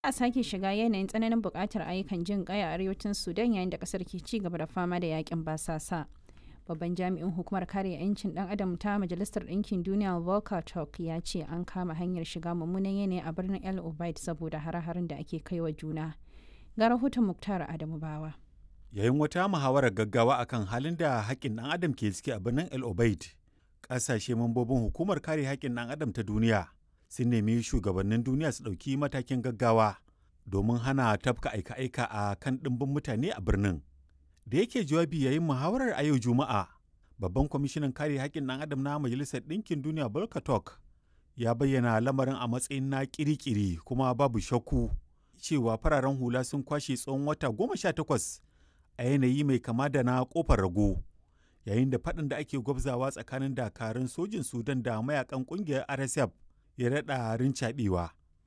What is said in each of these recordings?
a sake shiga yanayin tsananin buƙatar ayyukan jin ƙai a arewacin sudan yayin da ƙasar ke ci gaba da fama da yakin basasa babban jami'in hukumar kare 'yancin dan adam ta majalisar ɗinkin duniya volker turk ya ce an kama hanyar shiga mummunan yanayi a birnin el obeid saboda hare-haren da ake kaiwa juna ga rahoton muktar adamu bawa yayin wata muhawarar gaggawa akan halin da haƙƙin ɗan adam ke ciki a birnin el obeid ƙasashe mambobin hukumar kare haƙƙin ɗan adam ta duniya sun nemi shugabannin duniya su ɗauki matakin gaggawa domin hana tafka aika-aika a kan ɗimbin mutane a birnin da yake jawabi yayin muhawarar a yau juma'a babban kwamishinan kare haƙƙin ɗan adam na majalisar ɗinkin duniya volker ya bayyana lamarin a matsayin na kirikiri kuma babu shakku cewa fararen hula sun kwashe tsawon wata goma sha takwas a yanayi mai kama da na kofar rago yayin da faɗin da ake gwabzawa tsakanin dakarun sojin sudan da mayakan ƙungiyar rsf ya daɗa rincaɓewa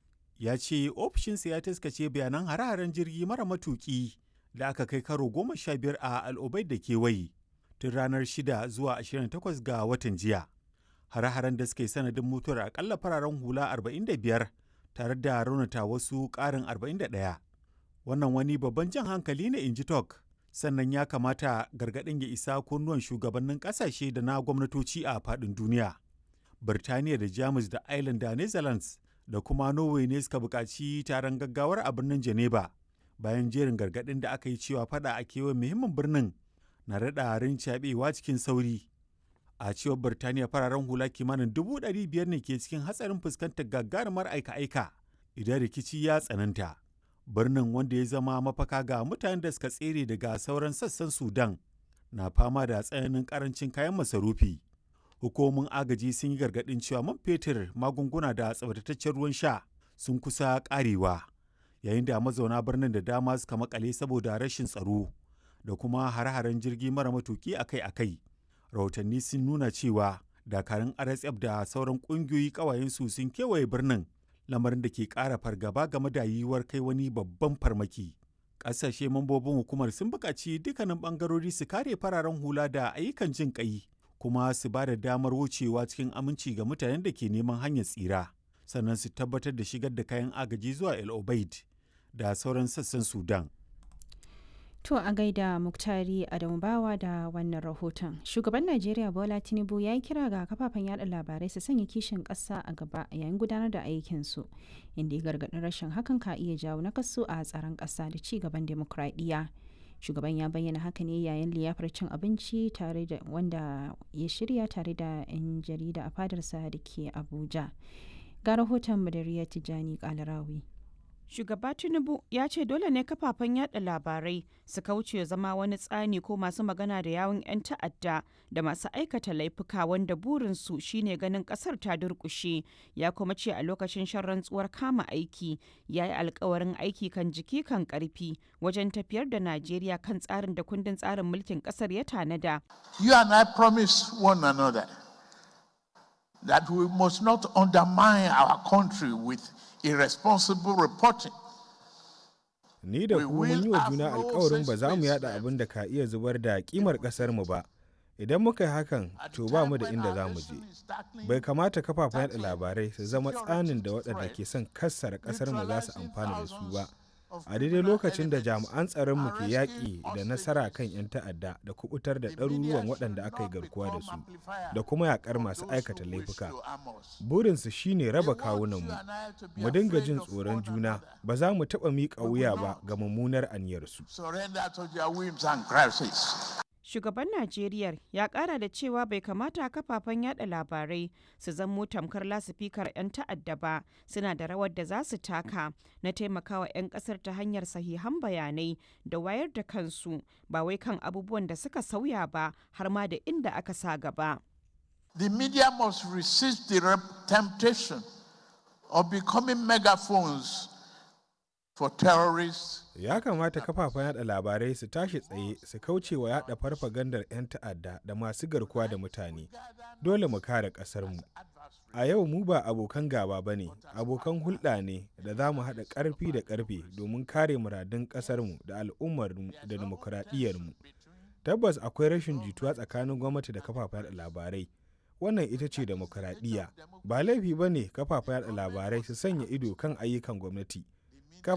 ya ce ofishinsa ya taskace bayanan hare-haren jirgi mara matuƙi da aka kai karo goma sha biyar a al'ubai da kewaye tun ranar shida zuwa 28 ga watan jiya hare-haren da suka yi sanadin mutuwar akalla fararen hula 45 tare da raunata wasu ƙarin 41 wannan wani babban jan hankali ne in ji tok sannan ya kamata gargaɗin ya isa kunnuwan shugabannin ƙasashe da na gwamnatoci a faɗin duniya birtaniya da jamus da ireland da netherlands da kuma norway ne suka buƙaci taron gaggawar a birnin geneva bayan jerin gargaɗin da aka yi cewa fada a kewayen muhimmin birnin na daɗa rincaɓewa cikin sauri a cewar birtaniya fararen hula kimanin dubu ɗari biyar ne ke cikin hatsarin fuskantar gagarumar aika-aika idan rikici ya tsananta birnin wanda ya zama mafaka ga mutanen da suka tsere daga sauran sassan sudan na fama da tsananin karancin kayan masarufi hukumomin agaji sun yi gargaɗin cewa man fetur magunguna da tsabtataccen ruwan sha sun kusa ƙarewa yayin da mazauna birnin da dama suka makale saboda rashin tsaro da kuma hare-haren jirgi mara matuki akai-akai rahotanni sun nuna cewa dakarun rsf da sauran ƙungiyoyi ƙawayensu sun kewaye birnin lamarin da ke ƙara fargaba game da yiwuwar kai wani babban farmaki ƙasashe mambobin hukumar sun buƙaci dukkanin ɓangarori su kare fararen hula da ayyukan jin ƙai kuma su ba da damar wucewa cikin aminci ga mutanen da ke neman hanyar tsira sannan su tabbatar da shigar da kayan agaji zuwa el obeid da sauran sassan sudan To a gaida Muktari Adamu Bawa da wannan rahoton. Shugaban Najeriya Bola Tinubu ya yi kira ga kafafen yada labarai su sanya kishin ƙasa a gaba yayin gudanar da aikinsu, inda ya gargaɗin rashin hakan ka iya jawo nakasu a tsaron ƙasa da ci gaban demokradiyya. Shugaban ya bayyana haka ne yayin liyafar cin abinci tare da wanda ya shirya tare da 'yan jarida a fadarsa da ke Abuja. Ga rahoton Madariya Tijjani Kalarawi. Shugaba Tinubu ya ce dole ne kafafen yada labarai su kauce zama wani tsani ko masu magana da yawun 'yan ta'adda da masu aikata laifuka wanda burinsu shine ganin kasar ta durkushe ya kuma ce a lokacin shan rantsuwar kama aiki ya yi alkawarin aiki kan jiki kan karfi wajen tafiyar da Najeriya kan tsarin da kundin tsarin mulkin kasar ya tanada. You and I promise one another that we must not undermine our country with irresponsible reporting. Ni da ku mun yi wa juna alkawarin ba za mu yada abin da ka iya zubar da kimar mu ba. Idan muka yi hakan, to ba mu da inda za mu je. Bai kamata kafafen yada labarai su zama tsanin da waɗanda ke son kassara ƙasarmu za su amfana da su ba. a daidai lokacin da jami'an tsaronmu ke yaƙi da nasara kan 'yan ta'adda da kubutar da ɗaruruwan waɗanda aka yi garkuwa da su da kuma yaƙar masu aikata laifuka burinsu shine raba kawunanmu mu dinga jin tsoron juna ba za mu taɓa miƙa wuya ba ga mummunar aniyarsu shugaban najeriya ya kara da cewa bai kamata kafafen yada labarai su zamo tamkar lasifikar 'yan ta'adda ba suna da rawar da za su taka na taimakawa 'yan kasar ta hanyar sahihan bayanai da wayar da kansu ba wai kan abubuwan da suka sauya ba har ma da inda aka sa gaba The media must resist the temptation of becoming megaphones for terrorists ya kamata kafafen yada labarai su tashi tsaye su kauce wa yada farfagandar 'yan ta'adda da masu garkuwa da mutane dole mu kare ƙasarmu a yau mu ba abokan gaba ba ne abokan hulɗa ne da za mu haɗa ƙarfi da ƙarfe domin kare muradun ƙasarmu da al'ummarmu da dimokuraɗiyyarmu tabbas akwai rashin jituwa tsakanin gwamnati da kafafen yada labarai wannan ita ce demokuraɗiyya ba laifi ba ne kafafen yada labarai su sanya ido kan ayyukan gwamnati